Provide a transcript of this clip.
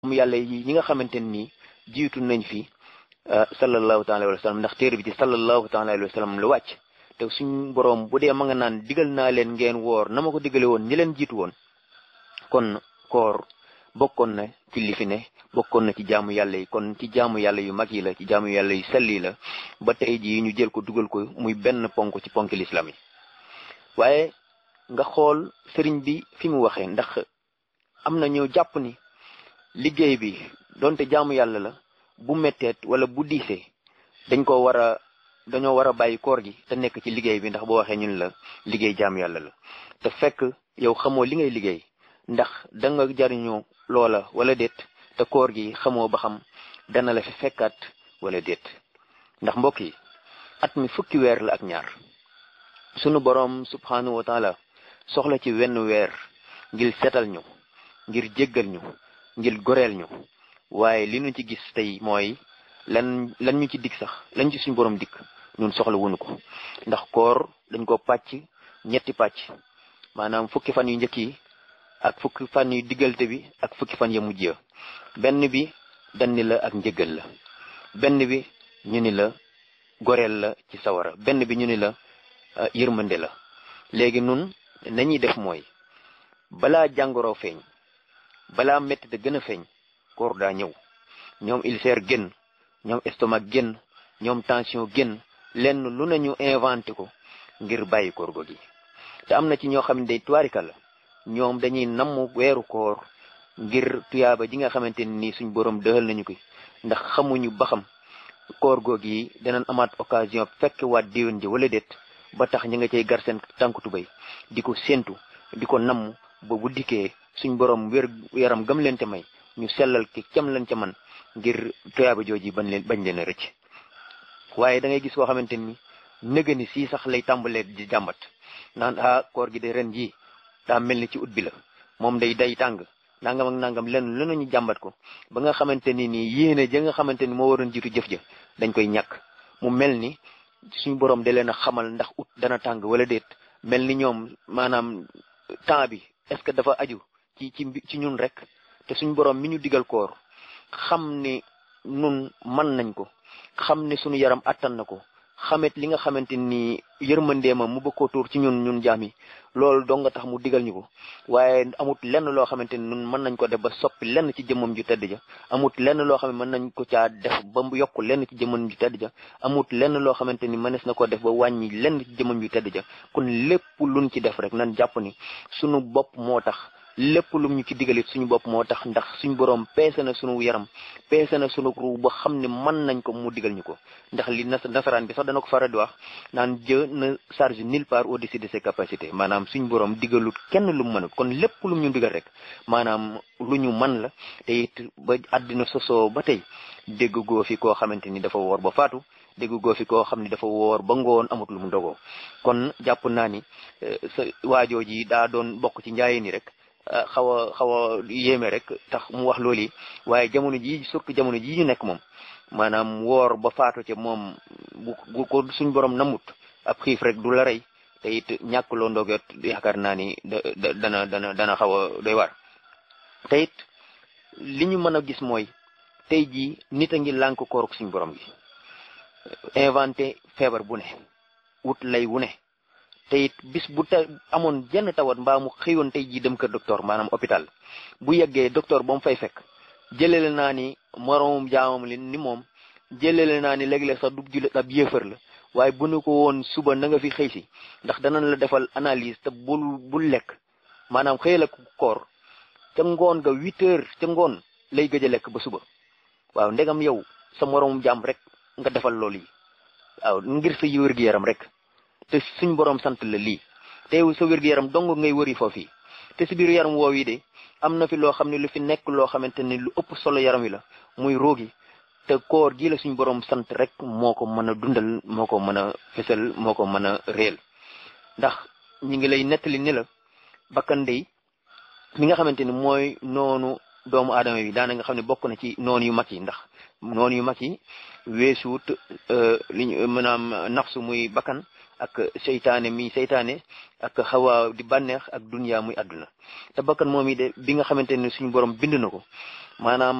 mu yàlla yi ñi nga xamante nii jiitu nañ fi sallallahu taala alayhi wa sallam ndax téere bi ci sallallahu taala alayhi wa sallam la wàcc te suñ boroom bu dee ma nga naan digal naa leen ngeen woor na ma ko digale woon ñi leen jiitu woon kon koor bokkoon na ci li fi ne bokkoon na ci jaamu yàlla yi kon ci jaamu yàlla yu mag yi la ci jaamu yàlla yu selli la ba tey jii ñu jël ko dugal ko muy benn ponk ci ponk lislaam yi waaye nga xool sëriñ bi fi mu waxee ndax am na ñoo jàpp ni liggéey bi donte jaamu yàlla la bu metteet wala bu diisee dañ ko war a dañoo war a bàyyi koor gi te nekk ci liggéey bi ndax boo waxee ñun la liggéey jaamu yàlla la te fekk yow xamoo li ngay liggéey ndax da nga jariñoo loola wala déet te koor gi xamoo ba xam dana la fi fekkaat wala déet ndax mbokk yi at mi fukki weer la ak ñaar sunu boroom subhanahu wa taala soxla ci wenn weer ngir setal ñu ngir jéggal ñu ngir goreel ñu waaye li ñu ci gis tey mooy lan lan ñu ci dig sax lañ ci suñu boroom dikk ñun soxla wuñu ko ndax koor dañ ko pàcc ñetti pàcc maanaam fukki fan yu njëkk yi ak fukki fan yu diggalte bi ak fukki fan ya mujj ya benn bi dañ ni la ak njëgal la benn bi ñu ni la goreel la ci sawara benn bi ñu ni la yërmande la léegi nun nañuy def mooy balaa jàngoro feeñ balaa métti da gën a feeñ koor daa ñëw ñoom ulcère génn ñoom estomac génn ñoom tension génn lenn lu nañu inventé ko ngir bàyyi koor go gi te am na ci ñoo xam ne day tuwaarika la ñoom dañuy namm weeru koor ngir tuyaaba ji nga xamante ni suñ borom dëxal nañu ko ndax xamuñu ba xam koor googu yi danañ amaat occasion fekk waat déwén ji wala déet ba tax ñi nga cay gar seen tànku tubéy di ko séentu di ko namm ba bu dikkee suñ borom wér yaram gam leen te may ñu sellal ki cam leen ca man ngir tuyaaba jooji bañ leen bañ leen a rëcc waaye da ngay gis koo xamante ni nëga ni sii sax lay tàmbalee di jàmbat naan ah koor gi de ren jii daa mel ni ci ut bi la moom day day tàng nangam ak nangam lenn lu ñu jàmbat ko ba nga xamante ni nii yéene ja nga xamante ni moo waroon jiitu jëf ja dañ koy ñàkk mu mel ni suñu borom da leen a xamal ndax ut dana tàng wala déet mel ni ñoom maanaam temps bi est-ce que dafa aju ci ci ci ñun rek te suñu borom mi ñu digal koor xam ni nun mën nañ ko xam ni suñu yaram attan na ko xamet li nga xamante ni yërmandeema mu bëgg koo tuur ci ñun ñun jaam yi loolu dong nga tax mu digal ñu ko waaye amut lenn loo xamante ni ñun mën nañ ko def ba soppi lenn ci jëmmam ju tedd ja amut lenn loo xam ne mën nañ ko caa def ba mu yokk lenn ci jëmmam ju tedd ja amut lenn loo xamante ni mënees na ko def ba wàññi lenn ci jëmmam ju tedd ja kon lépp luñ ci def rek nan jàpp ni suñu bopp moo tax lépp lum ñu ci digalit suñu bopp moo tax ndax suñu borom peese na suñu yaram peese na suñu ru ba xam ne mën nañ ko mu digal ñu ko ndax li nasaraan bi sax dana ko faral di wax naan Dieu ne charge nulle part au-dessus de ses capacités maanaam suñu borom digalut kenn lu mu mënut kon lépp lum ñu digal rek maanaam lu ñu mën la te it ba àddina sosoo ba tey dégg goo fi koo xamante ni dafa woor ba faatu dégg goo fi koo xam ni dafa woor ba ngoon amut lu mu dogoo kon jàpp naa ni sa waajoo ji daa doon bokk ci njaaye ni rek xaw a xaw a yéeme rek tax mu wax loolu yi waaye jamono ji surtout jamono ji ñu nekk moom maanaam woor ba faatu ca moom bu bu ko suñ borom namut ab xiif rek du la rey te it ñàkk loo ndoget yaakaar naa ni da dana dana dana xaw a doy war te it li ñu mën a gis mooy tey jii nit a ngi lànk kooruk suñ borom gi inventé feebar bu ne wut lay wu ne te it bis bu ta amoon jenn tawat mbaa mu xëyoon tey jii dem kër docteur maanaam hôpital bu yeggee docteur ba mu fay fekk jëlele naa ni moroomum jaamam li ni moom jëlele naa ni léeg-léeg sax du jullit ab yéefar la waaye bu nu ko woon suba na nga fi xëy si ndax danañ la defal analyse te bul bul lekk maanaam xëyal ak koor ca ngoon ga huit heures ca ngoon lay gëj a lekk ba suba waaw ndegam yow sa moroomum jaam rek nga defal loolu yi waaw ngir sa wér gi yaram rek te suñ borom sant la lii te sa wér-gu-yaram dong ngay wëri foofu te si biir yaram woow yi de am na fi loo xam ne lu fi nekk loo xamante ni lu ëpp solo yaram wi la muy roogi te koor gi la suñ borom sant rek moo ko mën a dundal moo ko mën a fësal moo ko mën a réel ndax ñi ngi lay nettali ni la bakkan dey mi nga xamante ni mooy noonu doomu aadama bi daana nga xam ne bokk na ci noonu yu mag yi ndax noonu yu mag yi weesuut li ñu maanaam nafsu muy bakkan ak seytaane mi seytaane ak xawa di bànneex ak dunya muy àdduna te bakkan moom yi de bi nga xamante ne suñu borom bind na ko maanaam